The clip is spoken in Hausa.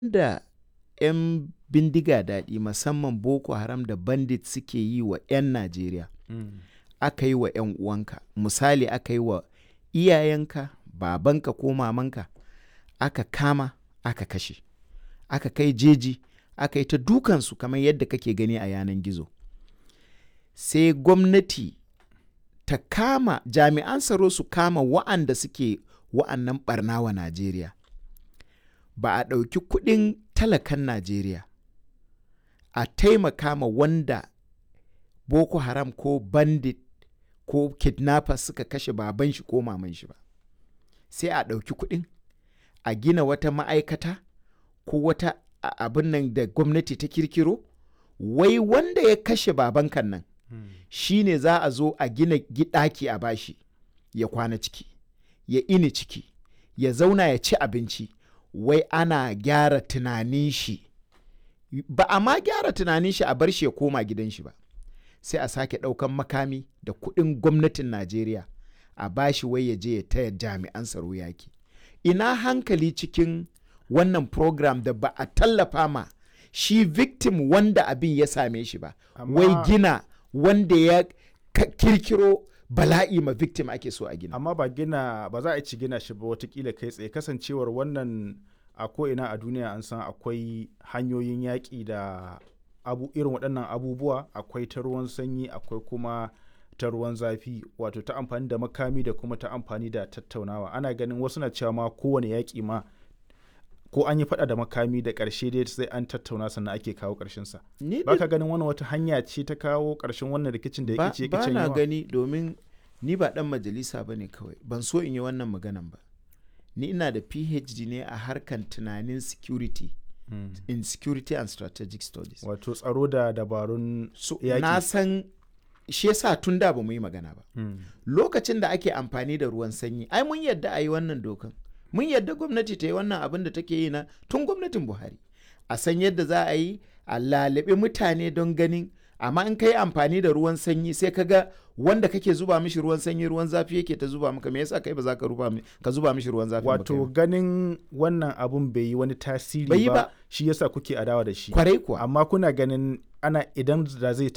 da 'yan bindiga daɗi musamman Boko Haram da bandit suke yi wa 'yan Najeriya aka yi wa 'yan uwanka misali aka yi wa iyayenka babanka ko mamanka aka kama aka kashe aka kai jeji aka yi ta dukansu kamar yadda kake gani a yanan gizo sai gwamnati ta kama jami'an tsaro su kama wa'anda suke wa'annan barna wa Najeriya ba a ɗauki kuɗin talakan Najeriya a taimaka ma wanda Boko Haram ko bandit ko kidnappers suka kashe baban shi ko maman shi ba sai a ɗauki kuɗin a gina wata ma'aikata ko wata abin nan da gwamnati ta kirkiro wai wanda ya kashe babankan nan hmm. shi ne za a zo a gina ɗaki a bashi ya kwana ciki ya ini ciki ya zauna ya ci abinci wai ana gyara tunanin shi ba a ma gyara tunanin shi a bar shi ya koma gidan shi ba sai a sake ɗaukan makami da kuɗin gwamnatin najeriya a bashi wai ya je ya taya jami'an tsaro yaki ina hankali cikin wannan program da ba a tallafa ma shi victim wanda abin ya same shi ba wai gina wanda ya kirkiro bala'i ma victim ake so a gina amma ba gina ba za a ci gina shi ba watakila kai tsaye kasancewar wannan a ko'ina a duniya an san akwai hanyoyin yaƙi da abu irin waɗannan abubuwa akwai ta ruwan sanyi akwai kuma ta ruwan zafi wato ta amfani da makami da kuma ta amfani da tattaunawa ana ganin wasu na cewa ma kowane yaƙi ma ko an yi faɗa da makami da ƙarshe dai sai an tattauna sannan ake kawo ƙarshen sa ba ka ganin wannan wata hanya ce ta kawo ƙarshen wannan rikicin da ya ce ba na gani domin ni ba ɗan majalisa ba ne kawai ban so in yi wannan maganan ba ni ina da phd ne a harkan tunanin security hmm. in security and strategic studies wato tsaro da dabarun so, na san shi yasa tun da ba mu yi magana ba hmm. lokacin da ake amfani da ruwan sanyi ai mun yadda a yi wannan dokan mun yadda gwamnati ta yi wannan abin da take yi na tun gwamnatin buhari a san yadda za a yi a lalabe mutane don ganin amma in ka yi amfani da ruwan sanyi sai ka ga wanda kake zuba mishi ruwan sanyi ruwan zafi yake ta zuba maka me yasa kai ba za ka ka zuba mishi ruwan zafi wato ganin wannan abun bai yi wani tasiri ba shi yasa kuke adawa da shi kwarai kuwa amma kuna ganin ana idan da zai